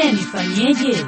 Je, nifanyeje?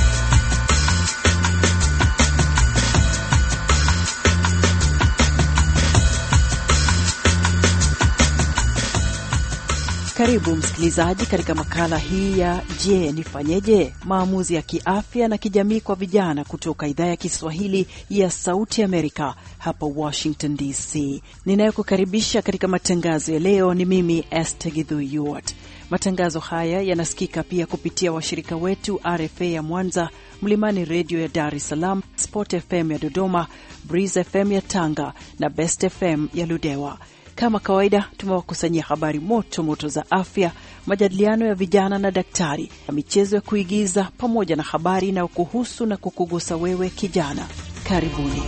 Karibu msikilizaji katika makala hii ya Je, nifanyeje, maamuzi ya kiafya na kijamii kwa vijana kutoka idhaa ya Kiswahili ya Sauti Amerika hapa Washington DC. Ninayekukaribisha katika matangazo ya leo ni mimi Esther Githu Yuart. Matangazo haya yanasikika pia kupitia washirika wetu RFA ya Mwanza, Mlimani Redio ya Dar es Salaam, Sport FM ya Dodoma, Breeze FM ya Tanga na Best FM ya Ludewa. Kama kawaida tumewakusanyia habari moto moto za afya, majadiliano ya vijana na daktari, na michezo ya kuigiza pamoja na habari inayokuhusu na kukugusa wewe kijana. Karibuni.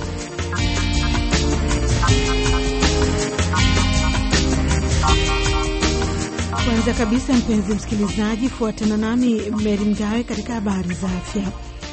Kwanza kabisa, mpenzi msikilizaji, fuatana nami Meri Mgawe katika habari za afya.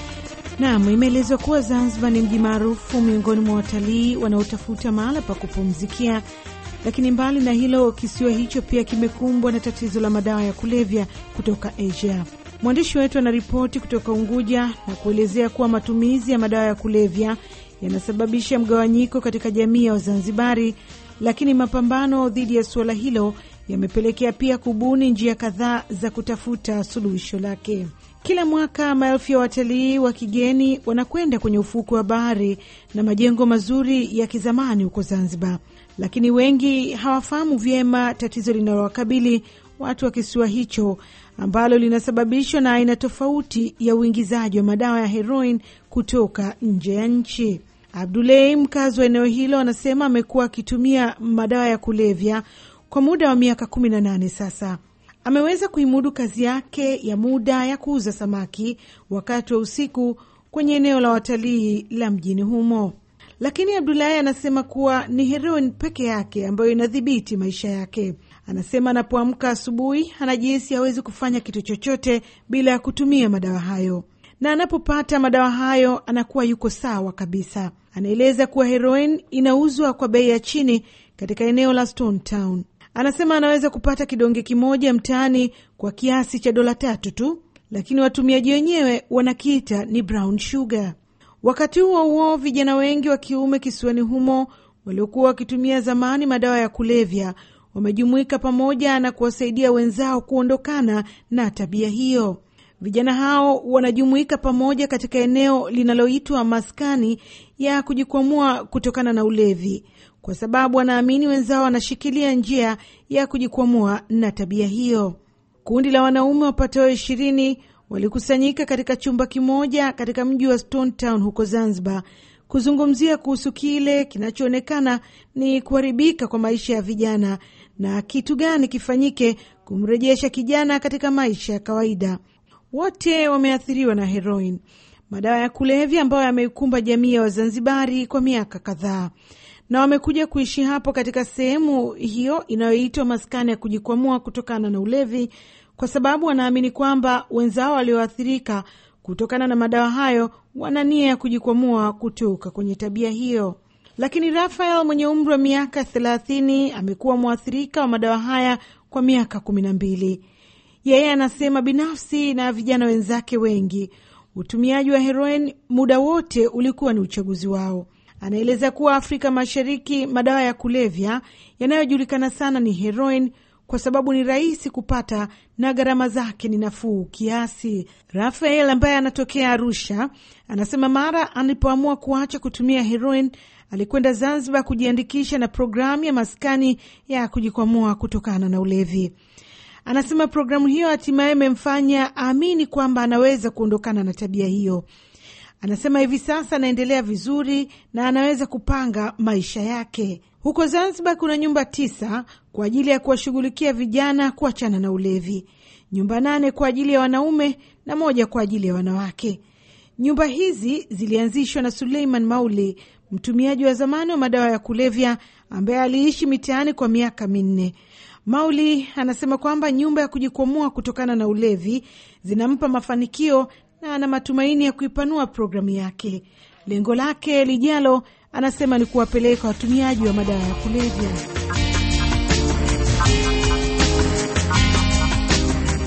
Naam, imeelezwa kuwa Zanzibar ni mji maarufu miongoni mwa watalii wanaotafuta mahala pa kupumzikia, lakini mbali na hilo, kisiwa hicho pia kimekumbwa na tatizo la madawa ya kulevya kutoka Asia. Mwandishi wetu anaripoti kutoka Unguja na kuelezea kuwa matumizi ya madawa ya kulevya yanasababisha mgawanyiko katika jamii ya Wazanzibari, lakini mapambano dhidi ya suala hilo yamepelekea pia kubuni njia kadhaa za kutafuta suluhisho lake. Kila mwaka maelfu ya watalii wa kigeni wanakwenda kwenye ufukwe wa bahari na majengo mazuri ya kizamani huko Zanzibar, lakini wengi hawafahamu vyema tatizo linalowakabili watu wa kisiwa hicho ambalo linasababishwa na aina tofauti ya uingizaji wa madawa ya heroin kutoka nje ya nchi. Abdulei, mkazi wa eneo hilo, anasema amekuwa akitumia madawa ya kulevya kwa muda wa miaka kumi na nane sasa. Ameweza kuimudu kazi yake ya muda ya kuuza samaki wakati wa usiku kwenye eneo la watalii la mjini humo, lakini Abdulahi anasema kuwa ni heroin peke yake ambayo inadhibiti maisha yake. Anasema anapoamka asubuhi anajihisi hawezi kufanya kitu chochote bila ya kutumia madawa hayo, na anapopata madawa hayo anakuwa yuko sawa kabisa. Anaeleza kuwa heroin inauzwa kwa bei ya chini katika eneo la Stone Town. Anasema anaweza kupata kidonge kimoja mtaani kwa kiasi cha dola tatu tu, lakini watumiaji wenyewe wanakiita ni brown sugar. Wakati huo huo, vijana wengi wa kiume kisiwani humo waliokuwa wakitumia zamani madawa ya kulevya wamejumuika pamoja na kuwasaidia wenzao kuondokana na tabia hiyo. Vijana hao wanajumuika pamoja katika eneo linaloitwa maskani ya kujikwamua kutokana na ulevi kwa sababu wanaamini wenzao wanashikilia njia ya kujikwamua na tabia hiyo. Kundi la wanaume wapatao ishirini walikusanyika katika chumba kimoja katika mji wa Stone Town huko Zanzibar kuzungumzia kuhusu kile kinachoonekana ni kuharibika kwa maisha ya vijana na kitu gani kifanyike kumrejesha kijana katika maisha ya kawaida. Wote wameathiriwa na heroin, madawa ya kulevya ambayo yameikumba jamii ya Wazanzibari kwa miaka kadhaa na wamekuja kuishi hapo katika sehemu hiyo inayoitwa maskani ya kujikwamua kutokana na ulevi, kwa sababu wanaamini kwamba wenzao walioathirika kutokana na madawa hayo wana nia ya kujikwamua kutoka kwenye tabia hiyo. Lakini Rafael mwenye umri wa miaka thelathini amekuwa mwathirika wa madawa haya kwa miaka kumi na mbili. Yeye anasema binafsi na vijana wenzake wengi, utumiaji wa heroin muda wote ulikuwa ni uchaguzi wao. Anaeleza kuwa Afrika Mashariki madawa ya kulevya yanayojulikana sana ni heroin kwa sababu ni rahisi kupata na gharama zake ni nafuu kiasi. Rafael ambaye anatokea Arusha anasema mara alipoamua kuacha kutumia heroin alikwenda Zanzibar kujiandikisha na programu ya maskani ya kujikwamua kutokana na ulevi. Anasema programu hiyo hatimaye imemfanya aamini kwamba anaweza kuondokana na tabia hiyo. Anasema hivi sasa anaendelea vizuri na anaweza kupanga maisha yake. Huko Zanzibar kuna nyumba tisa kwa ajili ya kuwashughulikia vijana kuachana na ulevi, nyumba nane kwa ajili ya wanaume na moja kwa ajili ya wanawake. Nyumba hizi zilianzishwa na Suleiman Mauli, mtumiaji wa zamani wa madawa ya kulevya ambaye aliishi mitaani kwa miaka minne. Mauli anasema kwamba nyumba ya kujikwamua kutokana na ulevi zinampa mafanikio na ana matumaini ya kuipanua programu yake. Lengo lake lijalo, anasema ni kuwapeleka watumiaji wa madawa ya kulevya.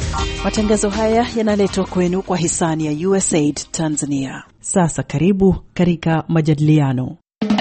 Matangazo haya yanaletwa kwenu kwa hisani ya USAID Tanzania. Sasa karibu katika majadiliano.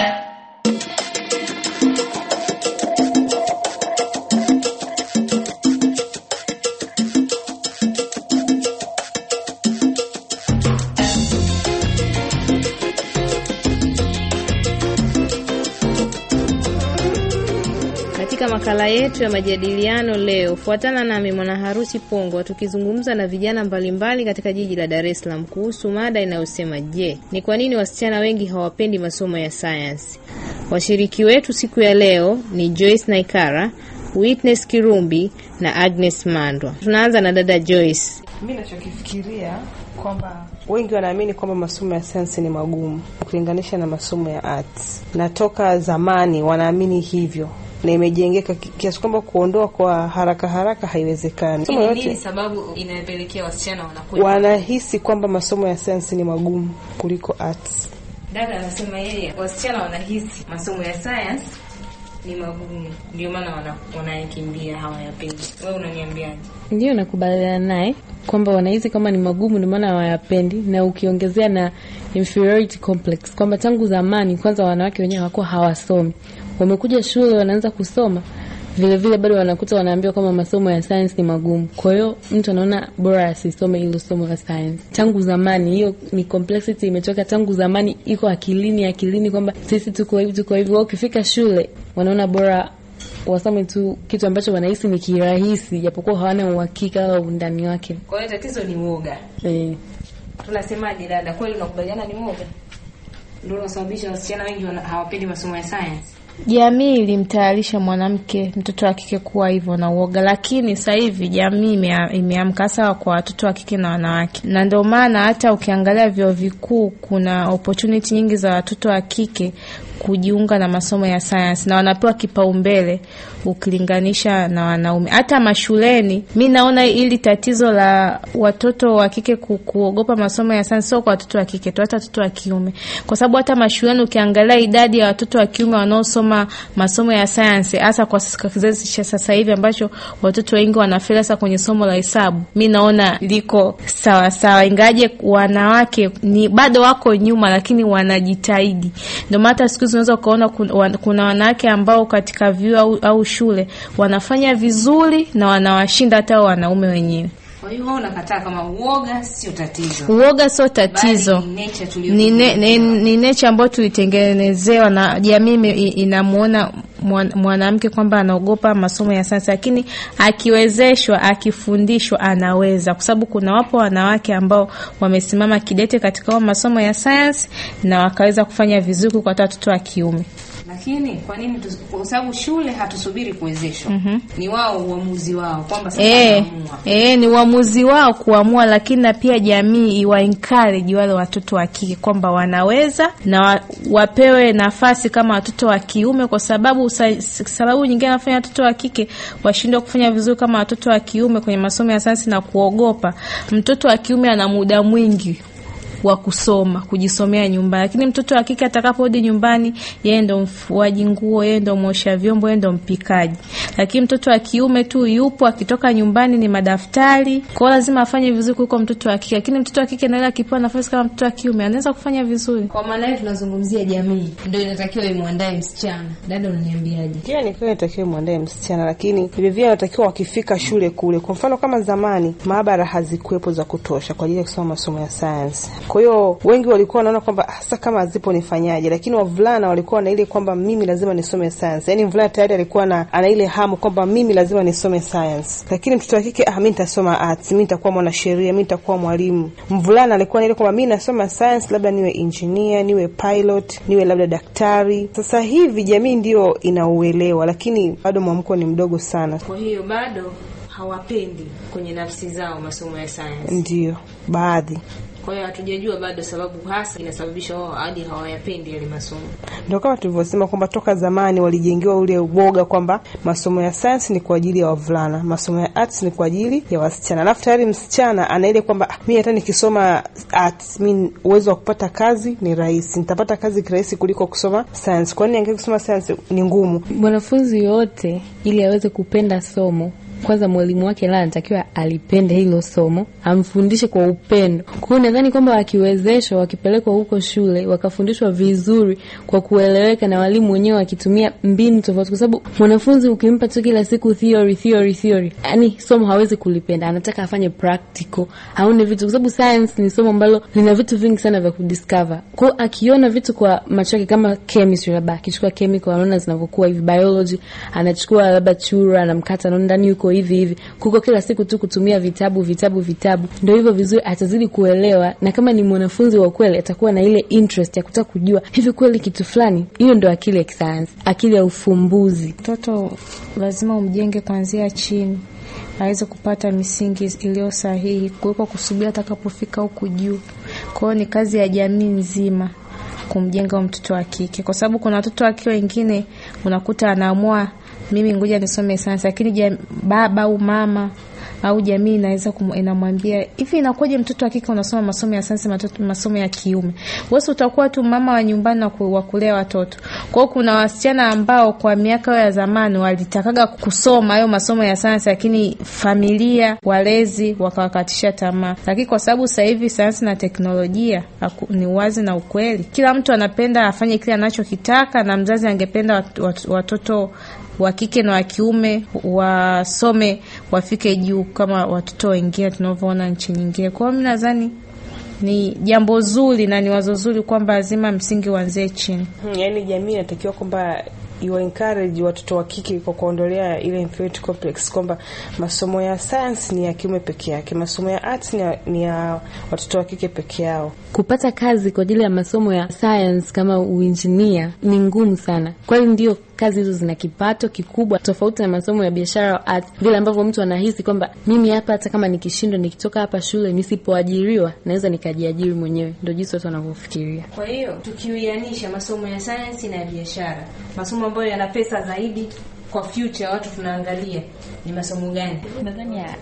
Katika makala yetu ya majadiliano leo, fuatana nami mwana harusi Pongwa tukizungumza na vijana mbalimbali katika jiji la Dar es Salaam kuhusu mada inayosema je, ni kwa nini wasichana wengi hawapendi masomo ya sayansi? Washiriki wetu siku ya leo ni Joyce Naikara, Witness Kirumbi na Agnes Mandwa. Tunaanza na dada Joyce. Mi nachokifikiria kwamba wengi wanaamini kwamba masomo ya sayansi ni magumu ukilinganisha na masomo ya arts, na toka zamani wanaamini hivyo na imejengeka kiasi kwamba kuondoa kwa haraka haraka haiwezekani. Masomo yote Nini sababu inayopelekea wasichana wanakuwa wanahisi kwamba masomo ya sayansi ni magumu kuliko arts. Dada anasema yeye wasichana wanahisi masomo ya science ni magumu, ndio maana wana- wanayakimbia hawayapendi. Wewe unaniambiaje? Ndiyo, nakubaliana naye kwamba wanahisi kama ni magumu, ndio maana hawayapendi, na ukiongezea na inferiority complex kwamba tangu zamani kwanza wanawake wenyewe hawakuwa hawasomi, wamekuja shule wanaanza kusoma vile vile bado wanakuta wanaambiwa kwamba masomo ya science ni magumu. Kwa hiyo mtu anaona bora asisome hilo somo la science. Tangu zamani hiyo ni complexity imetoka tangu zamani, iko akilini akilini kwamba sisi tuko hivi tuko hivi. Wao ukifika shule wanaona bora wasome tu kitu ambacho wanahisi ni kirahisi, japokuwa hawana uhakika wala undani wake. Kwa hiyo tatizo ni uoga. Eh, Tunasemaje dada, kweli unakubaliana ni uoga ndio unasababisha wasichana wengi wana- hawapendi masomo ya science? Jamii ilimtayarisha mwanamke mtoto wa kike kuwa hivyo na uoga, lakini sasa hivi jamii imea- imeamka sawa kwa watoto wa kike na wanawake, na ndio maana hata ukiangalia vyuo vikuu kuna opportunity nyingi za watoto wa kike kujiunga na masomo ya sayansi na wanapewa kipaumbele ukilinganisha na wanaume. Hata mashuleni, mi naona ili tatizo la watoto wa kike ku, kuogopa masomo ya sayansi sio kwa watoto wa kike tu, hata watoto wa kiume, kwa sababu hata mashuleni ukiangalia idadi ya watoto wa kiume wanaosoma masomo ya sayansi, hasa kwa s- kwa kizazi cha sasa hivi ambacho watoto wengi wanafeli hasa kwenye somo la hesabu, mi naona liko sawa sawa, ingaje wanawake ni bado wako nyuma, lakini wanajitahidi. Ndio maana hata siku hizi unaweza ukaona kuna, wan- kuna wanawake ambao katika vyuo au, au shule wanafanya vizuri na wanawashinda hata hao wanaume wenyewe. Kwa hiyo wewe unakataa kama uoga sio tatizo. Uoga sio tatizo, Bali ni nature tuliyo- ni, ne, ni, ni nature ambayo tulitengenezewa na jamii ime- i- inamuona mwan- mwanamke kwamba anaogopa masomo ya sayansi, lakini akiwezeshwa, akifundishwa anaweza, kwa sababu kuna wapo wanawake ambao wamesimama kidete katika hayo masomo ya sayansi na wakaweza kufanya vizuri kwa hata watoto wa kiume. Lakini kwa nini tu, kwa sababu shule hatusubiri kuwezeshwa. Ni wao uamuzi wao kwamba sasa E, wanaamua. e, ni uamuzi wao kuamua, lakini na pia jamii iwa encourage wale watoto wa kike kwamba wanaweza na wa, wapewe nafasi kama watoto wa kiume, kwa sababu sa, sababu nyingine anafanya watoto wa kike washindwe kufanya vizuri kama watoto wa kiume kwenye masomo ya sayansi na kuogopa. Mtoto wa kiume ana muda mwingi wa kusoma kujisomea nyumbani, lakini mtoto wa kike atakaporudi nyumbani, yeye ndo mfuaji nguo, yeye ndo mwosha vyombo, yeye ndo mpikaji. Lakini mtoto wa kiume tu yupo, akitoka nyumbani ni madaftari, kwa hiyo lazima afanye vizuri kuliko mtoto wa kike. Lakini mtoto wa kike naye akipewa nafasi kama mtoto wa kiume anaweza kufanya vizuri. Kwa maana hiyo tunazungumzia jamii ndio inatakiwa imwandae msichana. Dada, unaniambiaje? Pia ni kweli natakiwa mwandae msichana, lakini vilevile wanatakiwa wakifika shule kule, kwa mfano kama zamani maabara hazikuwepo za kutosha kwa ajili ya kusoma masomo ya sayansi. Kwa hiyo wengi walikuwa wanaona kwamba hasa kama hazipo nifanyaje, lakini wavulana walikuwa na ile kwamba mimi lazima nisome sayansi, yaani mvulana tayari alikuwa na ana ile hamu kwamba mimi lazima nisome sayansi, lakini mtoto wa kike ah, mi nitasoma arts, mi nitakuwa mwanasheria, mi nitakuwa mwalimu. Mvulana alikuwa na ile kwamba mi nasoma sayansi, labda niwe engineer, niwe pilot, niwe labda daktari. Sasa hivi jamii ndio inauelewa, lakini bado mwamko ni mdogo sana. Kwa hiyo bado hawapendi kwenye nafsi zao masomo ya sayansi. Ndio baadhi Kwa hiyo hatujajua bado sababu hasa inasababisha wao hadi hawayapendi yale masomo. Ndio kama tulivyosema kwamba toka zamani walijengewa ule uoga kwamba masomo ya science ni kwa ajili ya wavulana, masomo ya arts ni kwa ajili ya wasichana. Alafu tayari msichana ana ile kwamba ah, mimi hata nikisoma arts, mimi uwezo wa kupata kazi ni rahisi, nitapata kazi kirahisi kuliko kusoma science. Kwa nini ange kusoma science ni ngumu? Mwanafunzi yoyote ili aweze kupenda somo kwanza mwalimu wake la anatakiwa alipende hilo somo, amfundishe kwa upendo. Kwa hiyo nadhani kwamba wakiwezeshwa, wakipelekwa huko shule, wakafundishwa vizuri kwa kueleweka, na walimu wenyewe wakitumia mbinu tofauti, kwa sababu mwanafunzi ukimpa tu kila siku theory theory theory, yani somo hawezi kulipenda, anataka afanye practical, aone vitu, kwa sababu science ni somo ambalo lina vitu vingi sana vya kudiscover. Kwa hiyo akiona vitu kwa macho yake, kama chemistry, labda akichukua chemical anaona zinavyokuwa hivi, biology anachukua labda chura anamkata, anaona ndani yuko hivi hivi, kuko kila siku tu kutumia vitabu vitabu vitabu, ndio hivyo vizuri, atazidi kuelewa, na kama ni mwanafunzi wa kweli atakuwa na ile interest ya kutaka kujua hivi kweli kitu fulani. Hiyo ndio akili ya kisayansi, akili ya ufumbuzi. Mtoto lazima umjenge kuanzia chini aweze kupata misingi iliyo sahihi kuliko kusubiri atakapofika huku juu. Kwa hiyo ni kazi ya jamii nzima kumjenga mtoto wa kike, kwa sababu kuna watoto wa kike wengine unakuta anaamua mimi ngoja nisome sayansi, lakini baba au mama au jamii inaweza inamwambia hivi, inakuwaje mtoto wa kike unasoma masomo ya sayansi, masomo ya kiume? Wewe utakuwa tu mama wa nyumbani na wa kulea watoto. Kwa hiyo kuna wasichana ambao kwa miaka ya zamani walitakaga kusoma hayo masomo ya sayansi, lakini familia, walezi wakawakatisha tamaa. Lakini kwa sababu sasa hivi sayansi na teknolojia ni wazi na ukweli, kila mtu anapenda afanye kile anachokitaka, na mzazi angependa wat, wat, watoto wa kike na wa kiume wasome wafike juu kama watoto wengine tunavyoona nchi nyingine. Kwa hiyo mimi nadhani ni jambo zuri na ni wazo zuri kwamba lazima msingi uanzie chini. Hmm, yaani jamii inatakiwa kwamba iwa encourage watoto wa kike kwa kuondolea ile inferiority complex kwamba masomo ya science ni ya kiume peke yake, masomo ya arts ni ya, ni ya watoto wa kike peke yao. Kupata kazi kwa ajili ya masomo ya science kama uinjinia ni ngumu sana, kwani ndio kazi hizo zina kipato kikubwa, tofauti na masomo ya biashara au art, vile ambavyo mtu anahisi kwamba mimi hapa, hata kama nikishindwa, nikitoka hapa shule, nisipoajiriwa, naweza nikajiajiri mwenyewe. Ndio jinsi watu wanavyofikiria. Kwa hiyo tukiuianisha masomo ya sayansi na ya biashara, masomo ambayo yana pesa zaidi kwa future, watu tunaangalia ni masomo gani? Nadhani ya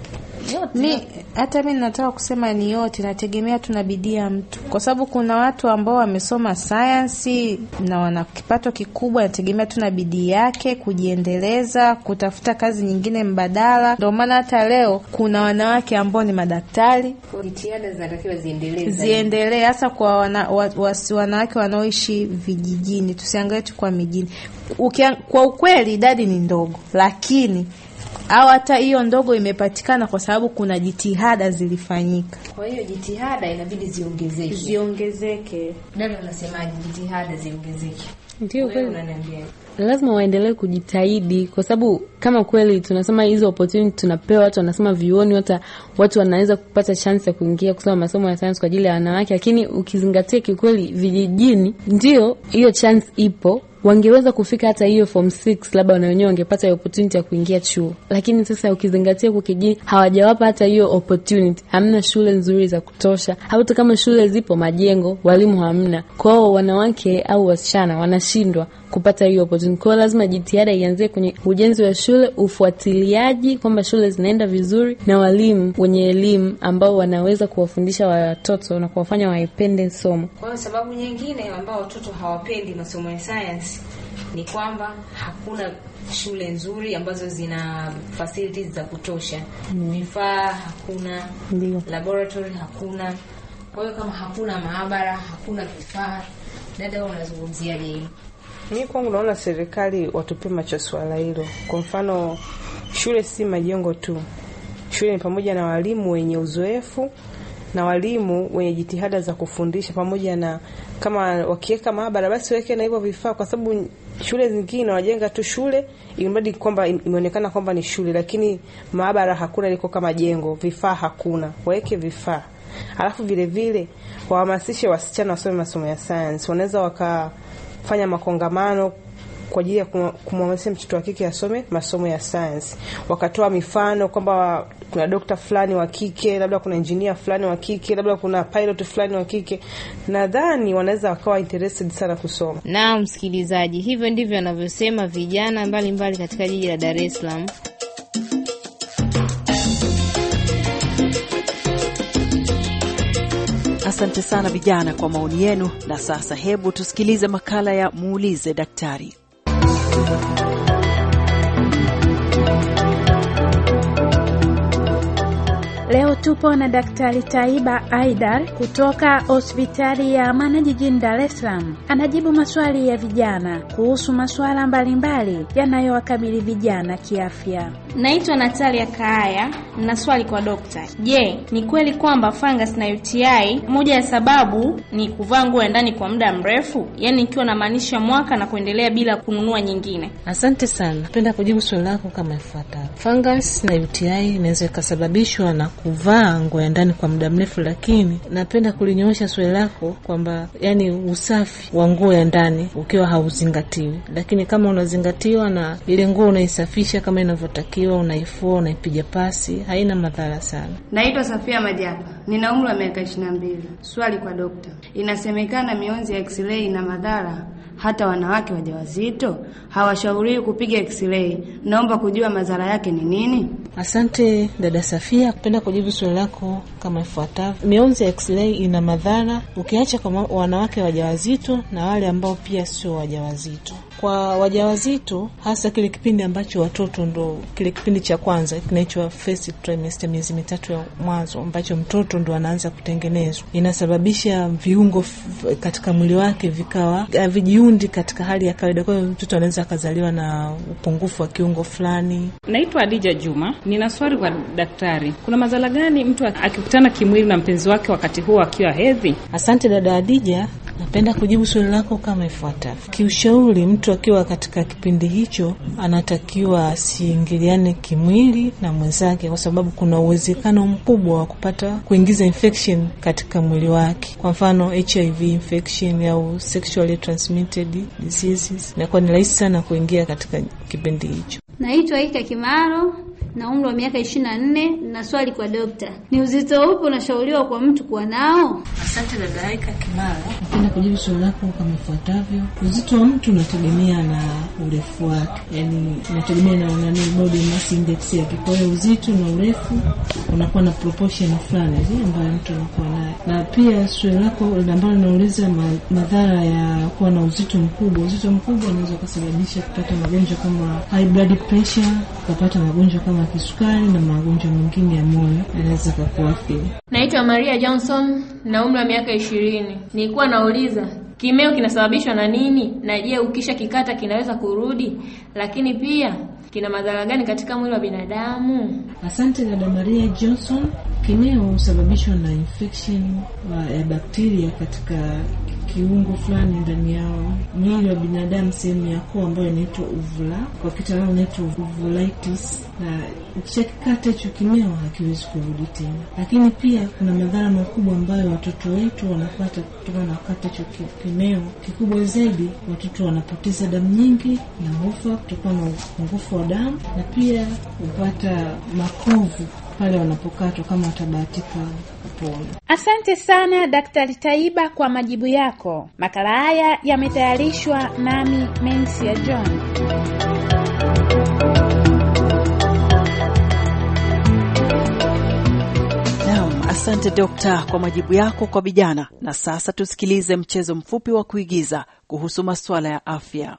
Mi hata mi nataka kusema ni yote, nategemea tu na bidii ya mtu, kwa sababu kuna watu ambao wamesoma sayansi na wana kipato kikubwa, nategemea tu na bidii yake kujiendeleza, kutafuta kazi nyingine mbadala. Ndio maana hata leo kuna wanawake ambao ni madaktari, Jitihada zinatakiwa ziendelee zaidi. ziendelee hasa kwa wana, wa, wa, wanawake wanaoishi vijijini, tusiangalie tu kwa mijini. Ukia, kwa ukweli idadi ni ndogo, lakini au hata hiyo ndogo imepatikana kwa sababu kuna jitihada zilifanyika, Kwa hiyo jitihada inabidi ziongezeke. ziongezeke. Dada, unasemaje? Jitihada ziongezeke? ndio Wewe kweli. unaniambia lazima waendelee kujitahidi kwa sababu kama kweli tunasema hizo opportunity tunapewa, watu wanasema vioni, hata watu wanaweza kupata chance ya kuingia kusoma masomo ya science kwa ajili ya wanawake, lakini ukizingatia kiukweli, vijijini ndio hiyo chance ipo wangeweza kufika hata hiyo form 6 labda na wenyewe wangepata hiyo opportunity ya kuingia chuo, lakini sasa ukizingatia huko kijijini hawajawapa hata hiyo opportunity. Hamna shule nzuri za kutosha, hata kama shule zipo, majengo, walimu hamna. Kwao wanawake au wasichana wanashindwa kupata hiyo opportunity. Kwa hiyo lazima jitihada ianzie kwenye ujenzi wa shule, ufuatiliaji kwamba shule zinaenda vizuri, na walimu wenye elimu ambao wanaweza kuwafundisha watoto na kuwafanya waipende somo. Kwa hiyo sababu nyingine ambao watoto hawapendi masomo ya science ni kwamba hakuna shule nzuri ambazo zina facilities za kutosha, vifaa hakuna, Ndio. laboratory hakuna. Kwa hiyo kama hakuna maabara, hakuna vifaa, dada, wewe unazungumziaje hilo? Mi kwangu naona serikali watupie macho swala hilo. Kwa mfano, shule si majengo tu, shule ni pamoja na walimu wenye uzoefu na walimu wenye jitihada za kufundisha, pamoja na kama wakiweka maabara, basi waweke na hivyo vifaa, kwa sababu shule zingine wajenga tu shule ilimradi kwamba imeonekana kwamba ni shule, lakini maabara hakuna, liko kama jengo, vifaa hakuna. Waweke vifaa, alafu vile vile wahamasishe wasichana wasome masomo ya science. Wanaweza wakafanya makongamano kwa ajili ya kum- kumhamasisha mtoto wa kike asome masomo ya science, wakatoa mifano kwamba kuna dokta fulani wa kike, labda kuna injinia fulani wa kike, labda kuna pilot fulani wa kike. Nadhani wanaweza wakawa interested sana kusoma. Na msikilizaji, hivyo ndivyo wanavyosema vijana mbalimbali mbali katika jiji la Dar es Salaam. Asante sana vijana kwa maoni yenu. Na sasa hebu tusikilize makala ya muulize daktari. Leo tupo na Daktari Taiba Aidar kutoka hospitali ya Amana jijini Dar es Salaam. Anajibu maswali ya vijana kuhusu masuala mbalimbali yanayowakabili vijana kiafya. Naitwa Natalia Kaaya na swali kwa dokta. Je, ni kweli kwamba fungus na UTI moja ya sababu ni kuvaa nguo ya ndani kwa muda mrefu, yaani ikiwa namaanisha mwaka na kuendelea bila kununua nyingine? Asante sana. Napenda kujibu swali lako kama ifuatavyo. Fungus na UTI inaweza ikasababishwa na kuvaa nguo ya ndani kwa muda mrefu, lakini napenda kulinyoosha swali lako kwamba yani usafi wa nguo ya ndani ukiwa hauzingatiwi, lakini kama unazingatiwa na ile nguo unaisafisha kama inavyotakiwa, unaifua, unaipiga pasi, haina madhara sana. Naitwa Safia Majapa, nina umri wa miaka ishirini na mbili. Swali kwa dokta, inasemekana mionzi ya x-ray ina madhara hata wanawake wajawazito hawashauriwi kupiga x-ray. Naomba kujua madhara yake ni nini? Asante dada Safia, napenda kujibu swali lako kama ifuatavyo. Mionzi ya x-ray ina madhara ukiacha kwa wanawake wajawazito na wale ambao pia sio wajawazito. Kwa wajawazito, hasa kile kipindi ambacho watoto ndo kile kipindi cha kwanza kinaitwa first trimester, miezi mitatu ya mwanzo ambacho mtoto ndo anaanza kutengenezwa, inasababisha viungo katika mwili wake vikawa havijiundi katika hali ya kawaida. Kwa hiyo mtoto anaweza akazaliwa na upungufu wa kiungo fulani. Naitwa Adija Juma, nina swali kwa daktari. Kuna madhara gani mtu akikutana kimwili na mpenzi wake wakati huo akiwa hedhi? Asante dada Adija. Napenda kujibu swali lako kama ifuatavyo. Kiushauri, mtu akiwa katika kipindi hicho anatakiwa asiingiliane kimwili na mwenzake, kwa sababu kuna uwezekano mkubwa wa kupata kuingiza infection katika mwili wake, kwa mfano HIV infection au sexually transmitted diseases. Inakuwa ni rahisi sana kuingia katika kipindi hicho. Naitwa Ika Kimaro na umri wa miaka ishirini na nne na swali kwa dokta, ni uzito upi unashauriwa kwa mtu kuwa nao? Asante dada Aika Kimara, napenda kujibu swali lako kama ifuatavyo. Uzito wa mtu unategemea na urefu wake, yani unategemea na nani, body mass index yake. Kwa hiyo uzito na urefu unakuwa na proportion fulani hivi ambayo mtu anakuwa nayo, na pia swali lako ambalo linauliza madhara ya kuwa na uzito mkubwa. Uzito mkubwa unaweza ukasababisha kupata magonjwa kama high blood pressure, ukapata magonjwa kama kisukari na magonjwa mengine ya moyo yanaweza kukuathiri. Naitwa Maria Johnson na umri wa miaka ishirini. Nilikuwa nauliza kimeo kinasababishwa na nini, na je, ukisha kikata kinaweza kurudi? Lakini pia kina madhara gani katika mwili wa binadamu? Asante dada Maria Johnson. Kimeo husababishwa na infection ya bakteria katika kiungo fulani ndani ya mwili wa binadamu, sehemu ya koo ambayo inaitwa uvula, kwa kitaalamu inaitwa uvulitis, na ukishakikata hicho kimeo hakiwezi kurudi tena. Lakini pia kuna madhara makubwa ambayo watoto wetu wanapata kutokana na kukata hicho kimeo. Kikubwa zaidi, watoto wanapoteza damu nyingi na hufa kutokana na upungufu wa damu, na pia hupata makovu pale wanapokatwa kama watabahatika kupona. Asante sana Daktari Taiba kwa majibu yako. Makala haya yametayarishwa nami Mensia John. Naam, asante dokta kwa majibu yako kwa vijana. Na sasa tusikilize mchezo mfupi wa kuigiza kuhusu masuala ya afya.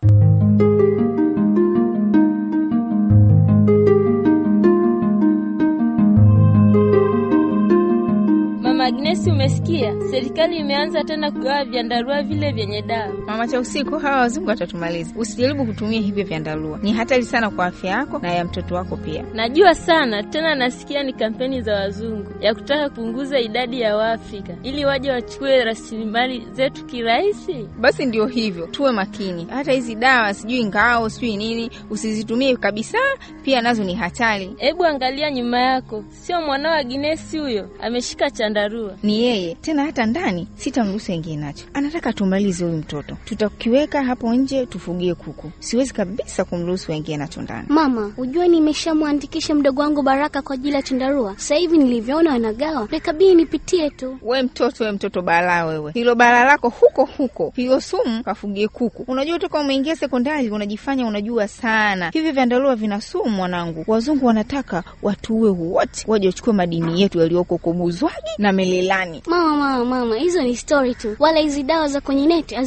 Mama Agnesi, umesikia? Serikali imeanza tena kugawa vyandarua vile vyenye dawa. Mama cha usiku, hawa wazungu watatumaliza. Usijaribu kutumia hivyo vyandarua, ni hatari sana kwa afya yako na ya mtoto wako pia. Najua sana tena, nasikia ni kampeni za wazungu ya kutaka kupunguza idadi ya Waafrika ili waje wachukue rasilimali zetu kirahisi. Basi ndio hivyo, tuwe makini. Hata hizi dawa sijui ngao sijui nini, usizitumie kabisa, pia nazo ni hatari. Hebu angalia nyuma yako, sio mwanao Agnesi huyo ameshika chandarua? Ni yeye tena, hata ndani sitamruhusu ingie nacho. Anataka tumalize huyu mtoto, tutakiweka hapo nje tufugie kuku. Siwezi kabisa kumruhusu aingie nacho ndani. Mama, ujue nimeshamwandikisha mdogo wangu Baraka kwa ajili ya chandarua. Sasa hivi nilivyoona wanagawa, nikabidi nipitie tu. We mtoto, we mtoto balaa wewe, hilo balaa lako huko huko, hiyo sumu kafugie kuku. Unajua toka umeingia sekondari unajifanya unajua sana. Hivi vyandarua vina sumu mwanangu. Wazungu wanataka watuue wote, waje wachukue madini yetu yaliyoko huko Buzwagi na Melelani. Mama, mama, mama, hizo ni story tu, wala hizi dawa za kwenye neti hazina madhara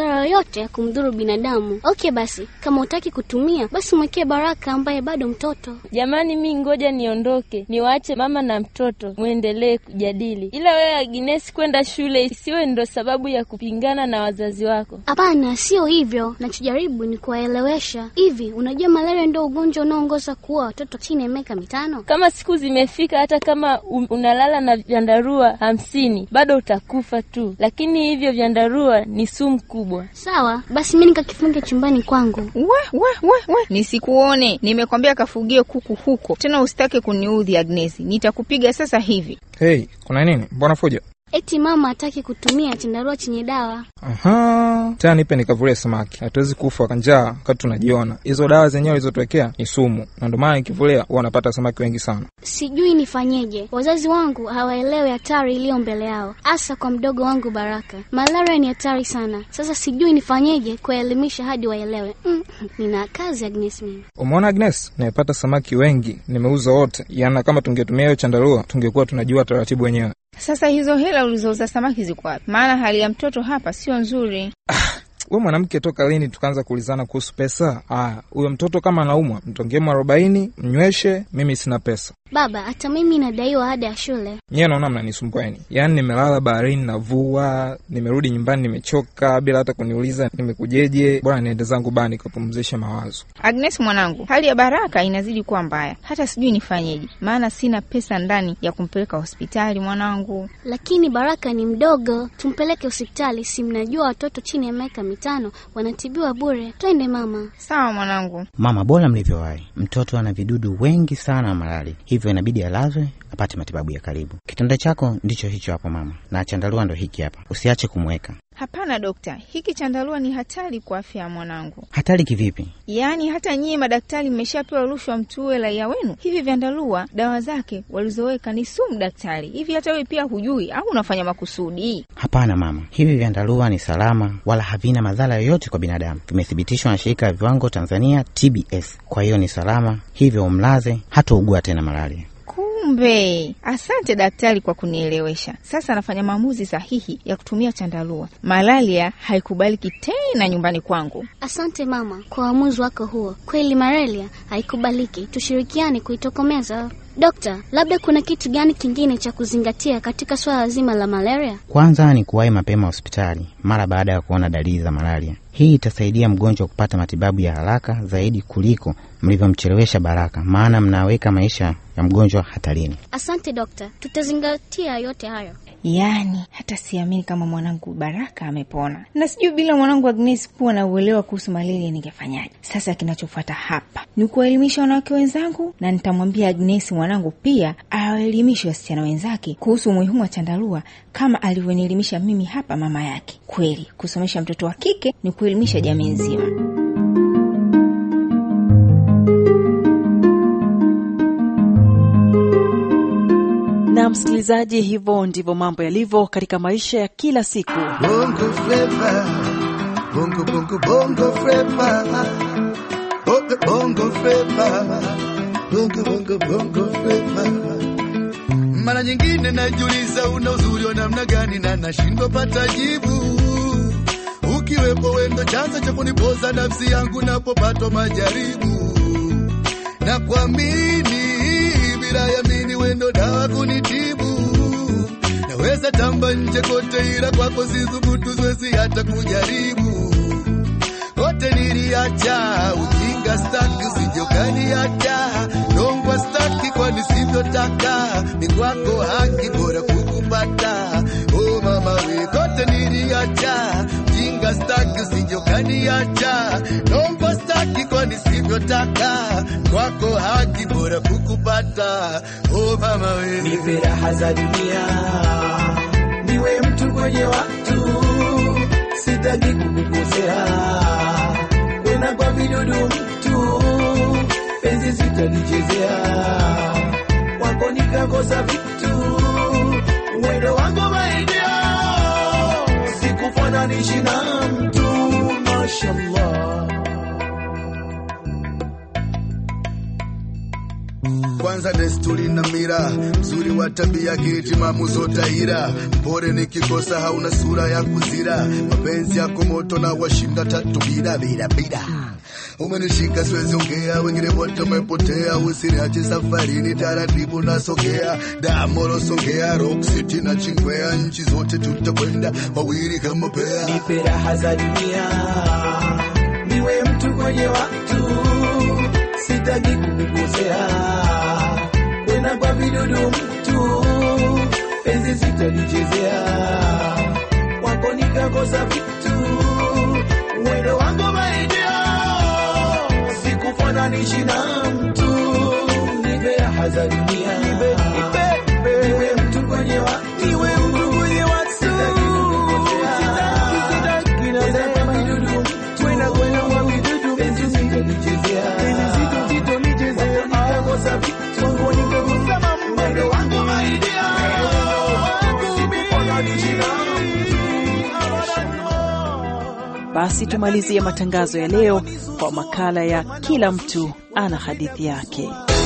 madhara yoyote ya kumdhuru binadamu. Okay, basi kama utaki kutumia, basi mwekee Baraka ambaye bado mtoto. Jamani, mi ngoja niondoke, niwaache mama na mtoto mwendelee kujadili, ila wewe Agnesi, kwenda shule isiwe ndo sababu ya kupingana na wazazi wako. Hapana, sio hivyo. Nachojaribu ni kuwaelewesha. Hivi unajua malaria ndio ugonjwa unaoongoza kuua watoto chini ya miaka mitano? Kama siku zimefika, hata kama um, unalala na vyandarua hamsini bado utakufa tu, lakini hivyo vyandarua ni sumu kubwa. Sawa basi, mi nikakifunge chumbani kwangu. We, we, we, we. Nisikuone, nimekwambia kafugie kuku huko tena, usitake kuniudhi Agnesi, nitakupiga sasa hivi. Hey, kuna nini? Mbona fujo? Eti mama hataki kutumia chandarua chenye dawa. Aha, tena nipe nikavulie samaki. Hatuwezi kufa kwa njaa wakati tunajiona. Hizo dawa zenyewe ulizotuwekea ni sumu, na ndio maana nikivulia huwa napata samaki wengi sana. Sijui nifanyeje. Wazazi wangu hawaelewi hatari iliyo mbele yao, hasa kwa mdogo wangu Baraka. Malaria ni hatari sana. Sasa sijui nifanyeje kuwaelimisha hadi waelewe. Mm, nina kazi Agnes mimi. Umeona Agnes, nimepata samaki wengi, nimeuza wote. Yaani kama tungetumia hiyo chandarua tungekuwa tunajua taratibu wenyewe. Sasa hizo hela ulizouza samaki ziko wapi? Maana hali ya mtoto hapa sio nzuri. We mwanamke, toka lini tukaanza kuulizana kuhusu pesa? Aya, huyo mtoto kama anaumwa, mtongemo arobaini, mnyweshe. Mimi sina pesa. Baba, hata mimi nadaiwa ada ya shule. Nyiwe naona mnanisumbueni. Yaani nimelala baharini navua, nimerudi nyumbani nimechoka, bila hata kuniuliza nimekujeje. Bora niende zangu baa nikapumzishe mawazo. Agnes mwanangu, hali ya Baraka inazidi kuwa mbaya, hata sijui nifanyeje, maana sina pesa ndani ya kumpeleka hospitali mwanangu. Lakini Baraka ni mdogo, tumpeleke hospitali. Si mnajua watoto chini ya miaka mitano wanatibiwa bure. Twende mama. Sawa mwanangu. Mama, bora mlivyowahi. Mtoto ana vidudu wengi sana wa malali, hivyo inabidi alazwe apate matibabu ya karibu. Kitanda chako ndicho hicho hapo mama, na chandarua ndo hiki hapa, usiache kumweka. Hapana dokta, hiki chandarua ni hatari kwa afya ya mwanangu. Hatari kivipi? Yaani hata nyie madaktari mmeshapewa rushwa mtuue raia wenu. Hivi vyandarua dawa zake walizoweka ni sumu daktari. Hivi hata wewe pia hujui au unafanya makusudi? Hapana mama, hivi vyandarua ni salama wala havina madhara yoyote kwa binadamu. Vimethibitishwa na shirika la viwango Tanzania TBS, kwa hiyo ni salama, hivyo umlaze hataugua tena malaria. Kumbe, asante daktari kwa kunielewesha. Sasa nafanya maamuzi sahihi ya kutumia chandarua. Malaria haikubaliki tena nyumbani kwangu. Asante mama kwa uamuzi wako huo. Kweli malaria haikubaliki, tushirikiane kuitokomeza. Dokta, labda kuna kitu gani kingine cha kuzingatia katika swala zima la malaria? Kwanza ni kuwahi mapema hospitali mara baada ya kuona dalili za malaria. Hii itasaidia mgonjwa kupata matibabu ya haraka zaidi kuliko mlivyomchelewesha Baraka, maana mnaweka maisha ya mgonjwa hatarini. Asante dokta, tutazingatia yote hayo. Yaani hata siamini kama mwanangu Baraka amepona, na sijui bila mwanangu Agnes kuwa na uelewa kuhusu malaria ningefanyaje. Sasa kinachofuata hapa ni kuwaelimisha wanawake wenzangu, na nitamwambia Agnes mwanangu pia awaelimishe wasichana wenzake kuhusu umuhimu wa chandarua kama alivyonielimisha mimi hapa mama yake. Kweli kusomesha mtoto wa kike ni kuelimisha jamii nzima. Na msikilizaji, hivyo ndivyo mambo yalivyo katika maisha ya kila siku. Bongo flava, bongo bongo bongo flava, bongo bongo flava, bongo bongo bongo flava. Mara nyingine najiuliza una uzuri wa namna gani na nashindwa pata jibu. Ukiwepo wendo chanzo cha kunipoza nafsi yangu napopatwa majaribu na kuamini bila yamini wendo dawa kunitibu. Naweza tamba nje kote, ila kwako sithubutu, siwezi hata kujaribu. Kote niliacha ujinga, staki usijokaniacha nongwa, staki kwa nisivyotaka, ni kwako haki, bora kukupata. Oh mama we, kote niliacha ujinga, staki usijokaniacha nongwa, staki kwa nisivyotaka, kwako haki, bora kukupata. Oh mama we, nipe raha za dunia, niwe mtu kwenye watu, sitaki kukukosea, wena kwa vidudu mtu, penzi sitalichezea, wako nikakosa vitu, wendo wako maidia, sikufananishi na mtu, mashallah. kwa kwanza desturi na mira, mzuri wa tabia, kiti maamuzo taira, mpore nikikosa, hauna sura ya kuzira, mapenzi yako moto na washinda tatu bila bila bila umenishika siwezi ongea, wengine wote wamepotea, usiniache safarini, taratibu nasogea, damoro songea, Rock City na Chingwea, nchi zote tutakwenda wawili kama pea. Nipe raha za dunia, niwe mtu kwenye watu, sitaki kukukosea, kwenda kwa vidudu mtu, penzi sitalichezea, wako nikakosa vitu, mwendo wangu maidia sikufananisha na mtu, nipe raha za dunia, niwe mtu kwenye watu, niwe mtu kwenye watu, sitaki kukukosea, sitaki naweza kama vidudu mtu, kwenda kwenda kwa vidudu penzi sitalichezea, penzi sitalichezea, nikakosa vitu, wangu nikakosa mambo, mwendo wangu maidia, sikufananisha na Basi tumalizie matangazo ya leo kwa makala ya kila mtu ana hadithi yake.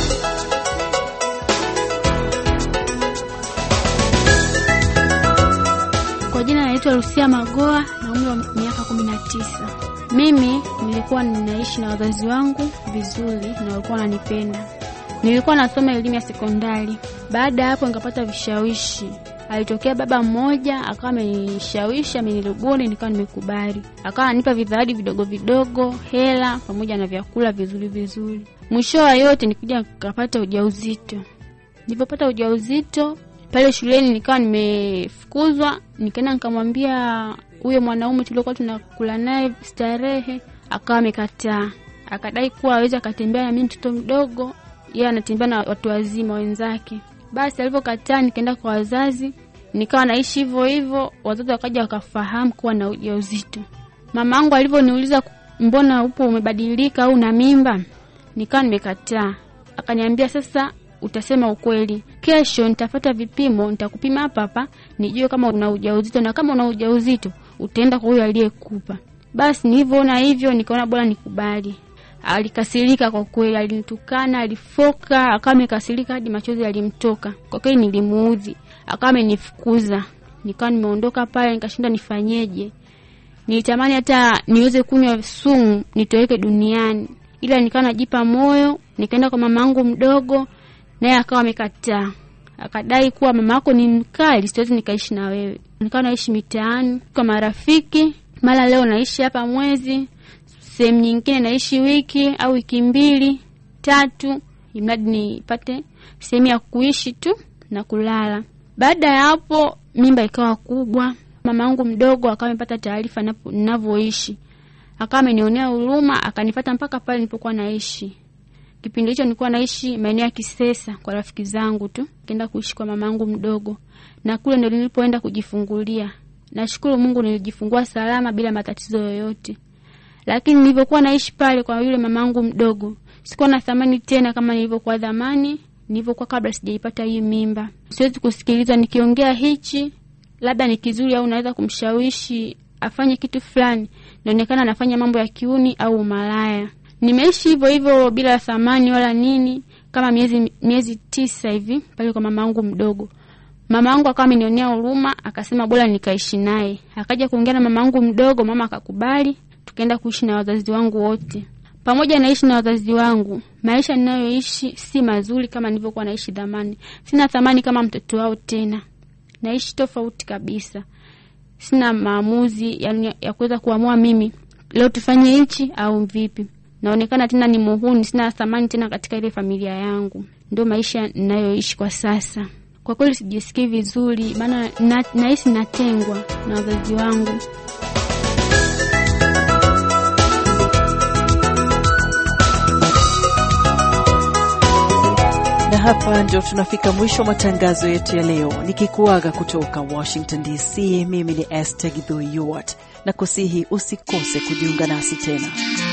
Kwa jina naitwa Lucia Magoa na umri wa miaka kumi na tisa. Mimi nilikuwa ninaishi na wazazi wangu vizuri na walikuwa wananipenda. Nilikuwa nasoma elimu ya sekondari. Baada ya hapo nikapata vishawishi. Alitokea baba mmoja akawa amenishawishi, amenirubuni, nikawa nimekubali. Akawa ananipa vidhawadi vidogo vidogo, hela pamoja na vyakula vizuri vizuri. Mwisho wa yote nikuja nikapata ujauzito. Nilipopata ujauzito pale shuleni nikawa nimefukuzwa, nikaenda nikamwambia huyo mwanaume tuliokuwa tunakula naye starehe, akawa amekataa, akadai kuwa hawezi akatembea na mimi mtoto mdogo, yeye anatembea na watu wazima wenzake. Basi alivyokataa, nikaenda kwa wazazi, nikawa naishi hivyo hivyo. Wazazi wakaja wakafahamu kuwa na ujauzito. Mama yangu alivyoniuliza, mbona upo umebadilika au na mimba, nikawa nimekataa. Akaniambia sasa utasema ukweli. Kesho nitafata vipimo, nitakupima hapa hapa nijue kama una ujauzito, na kama una ujauzito utaenda kwa huyo aliyekupa. Basi nilivyoona hivyo, nikaona bora nikubali. Alikasirika kwa kweli, alinitukana, alifoka, akawa amekasirika hadi machozi yalimtoka. Kwa kweli nilimuudhi, akawa amenifukuza. Nikawa nimeondoka pale, nikashinda nifanyeje. Nilitamani hata niweze kunywa sumu nitoweke duniani, ila nikawa najipa moyo. Nikaenda kwa mama yangu mdogo, naye akawa amekataa, akadai kuwa mama yako ni mkali, siwezi nikaishi na wewe. Nikawa naishi mitaani kwa marafiki, mara leo naishi hapa mwezi, sehemu nyingine naishi wiki au wiki mbili tatu, imradi nipate sehemu ya kuishi tu na kulala. Baada ya hapo, mimba ikawa kubwa. Mama yangu mdogo akawa amepata taarifa ninavyoishi, akawa amenionea huruma, akanifata mpaka pale nilipokuwa naishi. Kipindi hicho nilikuwa naishi maeneo ya Kisesa kwa rafiki zangu tu, nikaenda kuishi kwa mama yangu mdogo, na kule ndo nilipoenda kujifungulia. Nashukuru Mungu nilijifungua salama bila matatizo yoyote, lakini nilivyokuwa naishi pale kwa yule mama yangu mdogo, sikuwa na thamani tena kama nilivyokuwa zamani, nilivyokuwa kabla sijaipata hii mimba. Siwezi kusikiliza nikiongea hichi, labda ni kizuri au naweza kumshawishi afanye kitu fulani, naonekana anafanya mambo ya kiuni au umalaya. Nimeishi hivyo hivyo bila thamani wala nini, kama miezi miezi tisa hivi pale kwa mama yangu mdogo. Mama yangu akawa amenionea huruma, akasema bora nikaishi naye. Akaja kuongea na mama yangu mdogo, mama akakubali, tukaenda kuishi na wazazi wangu wote. Pamoja naishi na wazazi wangu, maisha ninayoishi si mazuri kama nilivyokuwa naishi zamani. Sina thamani kama mtoto wao tena, naishi tofauti kabisa. Sina maamuzi yani ya kuweza kuamua mimi leo tufanye hichi au vipi. Naonekana tena ni muhuni, sina thamani tena katika ile familia yangu. Ndio maisha ninayoishi kwa sasa. Kwa kweli sijisikii vizuri, maana na, nahisi natengwa na wazazi wangu. Na hapa ndio tunafika mwisho wa matangazo yetu ya leo, nikikuaga kutoka Washington DC. Mimi ni Esther Githui Yuart, na kusihi usikose kujiunga nasi tena.